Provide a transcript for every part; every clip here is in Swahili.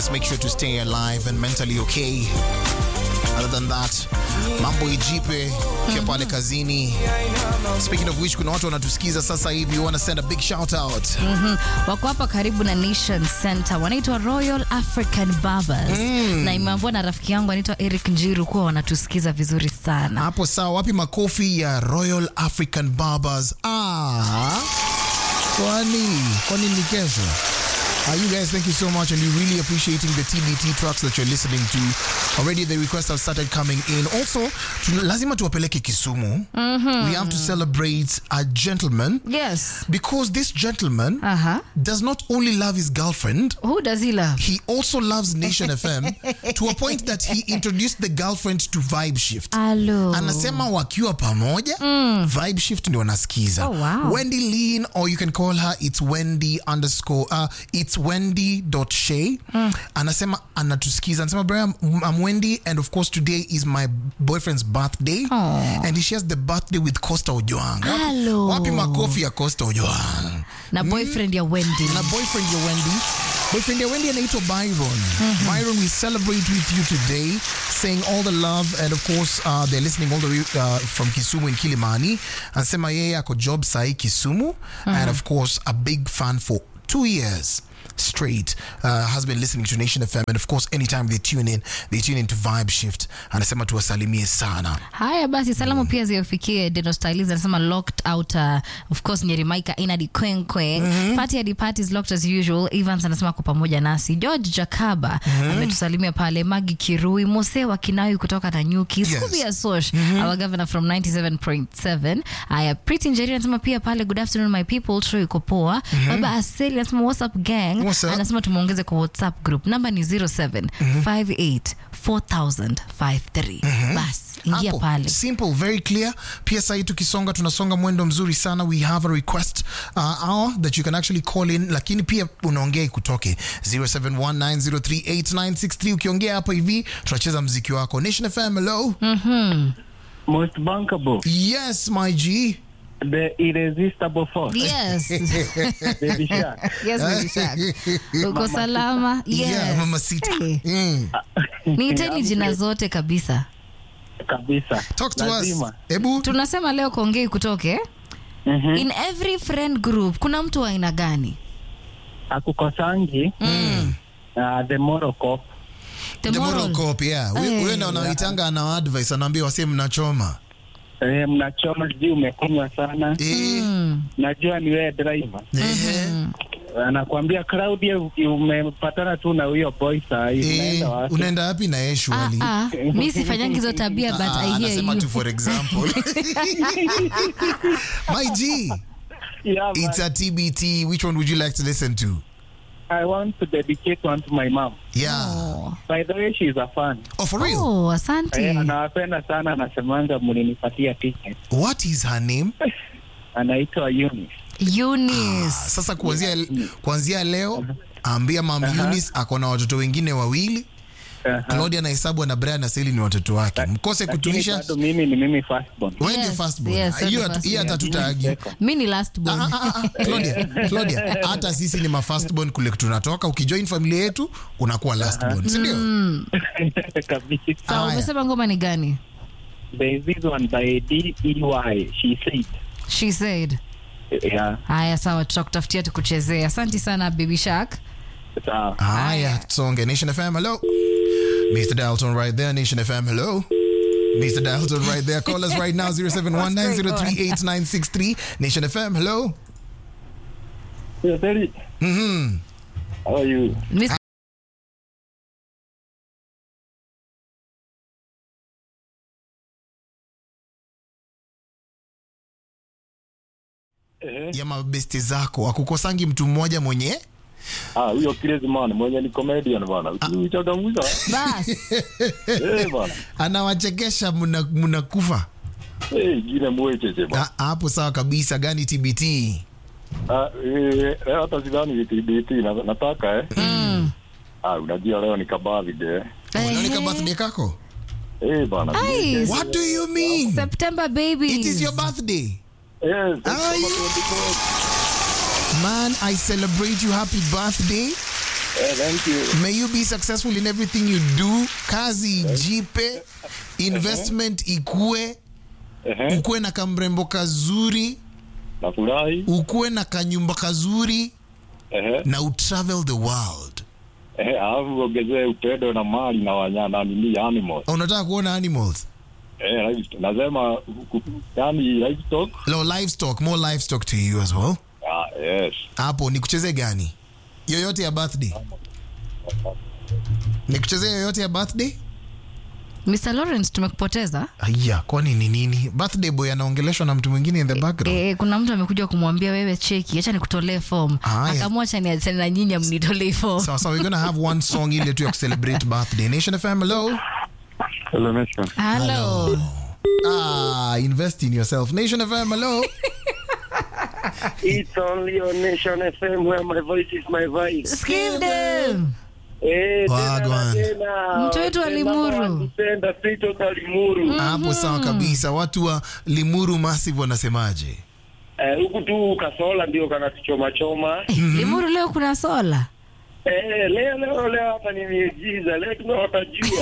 Just make sure to stay alive and mentally okay. Other than that, mambo ijipe kia pale kazini. Speaking of which, kuna watu wanatusikiza sasa hivi, wanna send a big shout out. wako hapa karibu na Nation Center, wanaitwa Royal African Barbers na imeambiwa na rafiki yangu anaitwa Eric Njiru kuwa wanatusikiza vizuri sana. Hapo sawa, wapi makofi ya Royal African Barbers? Ah, kwani kwani ni kesho? Uh, you guys, thank you so much, and we really appreciating the TBT tracks that you're listening to. Already the requests have started coming in. Also, tuna- lazima tuwapeleke Kisumu. We have to celebrate a gentleman Yes. because this gentleman Aha. does not only love his girlfriend, Who does he love? he also loves Nation FM to a point that he introduced the girlfriend to Vibe Shift. Alo. anasema wakiwa pamoja vibe shift ndio wanasikiza Oh, wow. wendy lean or you can call her it's wendy underscore uh, it's wendy dot shay anasema anatusikiza anasema Brian, i'm wendy and of course today is my boyfriend's birthday Oh. and he shares the birthday with costa ojoang wapi, Hello. wapi makofi ya costa ojoang Na boyfriend ya Wendy. na boyfriend ya wendy boyfriend ya wendy anaitwa byron byron we celebrate with you today saying all the love and of course uh, they're listening all the way uh, from kisumu in kilimani anasema yeye ako job sahi kisumu and of course a big fan for two years straight uh, has been listening to nation fm and of course anytime they tune in they tune in to vibe shift anasema tuwasalimie sana Haya basi, salamu pia ziwafikie Deno Stylists anasema locked out uh, of course Nyerimaika Inadi Kwenkwe party hadi party is locked as usual. Evans anasema kwa pamoja nasi. George Jakaba ametusalimia pale. Magi Kirui Mose wa Kinawi kutoka Nanyuki. Yes. Scooby Asosh our governor from 97.7. Haya Pretty Njeri anasema pia pale good afternoon my people. Troy iko poa. Baba Aseli anasema what's up gang. What's up? Anasema tumuongeze kwa WhatsApp group. Namba ni 0758 4053. Basi ingia Hapo, pale. simple very clear pia sahii tukisonga tunasonga mwendo mzuri sana we have a request uh, hour that you can actually call in lakini pia unaongea ikutoke 0719038963 ukiongea hapa hivi tunacheza mziki wako nation fm hello Most bankable, yes my g the irresistible force, Yes. Baby Shark. yes, Baby Shark. Uko salama? Yes. yeah mama sita Hey. mm. Niiteni jina zote kabisa. kabisa. talk to Lazima. us hebu Tunasema leo kuongei kutoke. Mhm. In every friend group kuna mtu wa aina gani? Akukosangi uh, the moral cop. The the moral moral. cop yeah Hey. huyo ndo anaitanga ana advice anaambia wasee mnachoma Eh, mnachoma sijui umekunywa sana. eh Mm. Najua ni wewe driver. eh Anakuambia Claudia, uki- umepatana tu na huyo boy saa hii eh unaenda wapi? unaenda wapi na yeye Ah, shwali ah. Mi sifanyangi hizo tabia but Ah, I hear anasema you. tu for example my g Yeah, man. it's a tbt which one would you like to listen to I want to dedicate one to my mom. yeah Oh. By the way, she's a fan. oh for real Oh, Eh, asante. anawapenda sana, anasemanga mlinipatia ticket. what is her name Anaitwa Eunice. Eunice. sasa kuanzia kuanzia leo ambia mam Eunice ako na watoto wengine wawili Aha. claudia na hesabu na brian na seli ni watoto wake mkose Lakini kutuisha bado mimi ni mimi firstborn. wewe ndio Yes, first born. yes, hiyo you're the hiyo hata first tutaagi Mi ni last born. Ah, ah, ah, Claudia, Claudia, hata sisi ni mafirstborn kule tunatoka ukijoin familia yetu unakuwa lastborn si ndio Kabisa. Sawa, Haya. umesema ngoma ni gani? There is this one by D-E-Y. She said. She said. Yeah. Haya, sawa, tutakutafutia tukuchezea. Asante sana Baby Shark. Sawa. haya songe nation fm hello mr dalton right there nation fm hello Mr. Dalton right there. Call us right now 0719038963. Nation FM, hello. Yeah, Terry, Mhm. how are you? Mr. Eh, ya mabesti zako akukosangi mtu mmoja mwenye Ah, huyo crazy man mwenye ni comedian bana. Uchangamsha. Bas. Eh bana. anawachekesha mna- mnakufa Eh, jina mwecheche bana. Ah, hapo sawa kabisa gani tbt Ah, eh, eh, hata sidhani VTBT na, nataka eh. Mm. Ah, unajua leo ni kabadhi eh. unaonika birthday kako Eh bana. Ai, what do you mean September baby. it is your birthday Yes. Ai. man i celebrate you happy birthday Eh, thank you. May you be successful in everything you do. Kazi ijipe, investment ikue, Ehe, ukuwe na kamrembo kazuri, nafurahi. ukuwe na kanyumba kazuri Ehe, na utravel the world. ehe, alafu ongezee upendo na mali na wanyama na nini animals. Unataka kuona animals? Eh, livestock. nasema ku- yani livestock. No, livestock, more livestock to you as well. Ah, yes. Hapo nikuchezee gani? Yoyote ya birthday? Nikuchezee yoyote ya birthday? Mr. Lawrence tumekupoteza. Aya, kwani ni nini? Birthday boy anaongeleshwa na mtu mwingine in the background. E, kuna mtu amekuja kumwambia wewe cheki, acha nikutolee form. Haya. Akaamua acha niachane na nyinyi mnitolee form. So, so we're gonna have one song ile tu ya kucelebrate birthday. Nation FM, hello. Hello, Nation. Hello. Ah, invest in yourself. Nation FM, hello. It's only on Nation FM where my voice is my voice. Skip them. Eh, tena Wagwan. na tena. Mtu wetu wa Limuru. Mpenda Sito za Limuru. Hapo sawa kabisa. Watu wa Limuru Massive wanasemaje? Eh, huku tu kasola ndio kanatuchoma choma. Limuru leo kuna sola. Eh, leo leo leo hapa ni miujiza. Leo tumeota jua.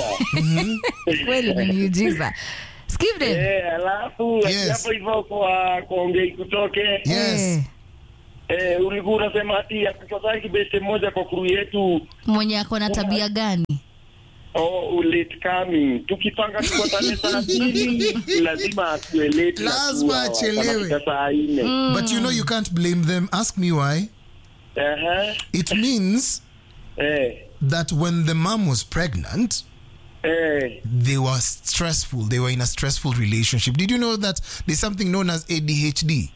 Kweli ni miujiza. Skip them. Eh, alafu Yes. hapo hivyo kwa kuongei kutoke. Yes. Eh, Eh, ulikuwa unasema ati akukosai kibete moja kwa kuru yetu Mwenye ako na tabia gani? oh, late coming. Tukipanga tukutane saa mbili lazima atuwe late na Lazima kuwa achelewe. wanafika saa nne. But you know you can't blame them. Ask me why. Aha. It means Eh. that when the mom was pregnant, Eh. they were stressful. They were in a stressful relationship. Did you know that there's something known as ADHD?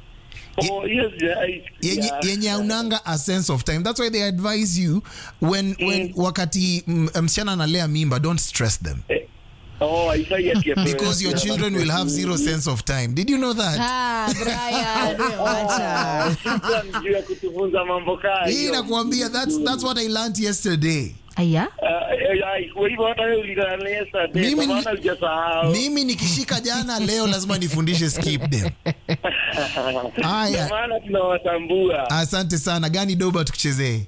Oh, yes, yeah, yenye, yeah. yenye haunanga a sense of time that's why they advise you when, when wakati mm, msichana analea mimba don't stress them Eh. Oh, haifai ati ya- because your children will have zero sense of time did you know that Ah, Brian, wacha. Shukran juu ya kutufunza mambo kaa hii hiyo. nakuambia that's, that's what i learned yesterday Aya. Ah, eh, eh, kwa hivyo hata wewe ulilala yesterday, Mimi kwa ni- maana hujasahau. mimi nikishika jana leo lazima nifundishe skip them Ndio haya maana tunawatambua. asante sana gani doba tukuchezee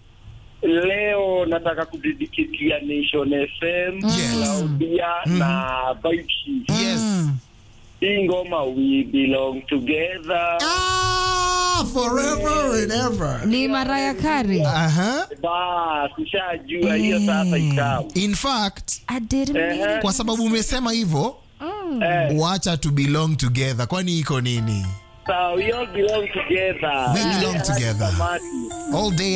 Leo nataka kudedikitia Nation FM, Yes. Claudia na Baishi. yes Hii ngoma we belong together. ah, forever and ever Ni Mariah Carey. Aha. Bas, ushajua hiyo sasa ikawa. in fact I didn't Ehe. mean kwa sababu umesema hivyo Eh, wacha to belong together kwani iko nini so we all belong together. We belong together. Samaki. all day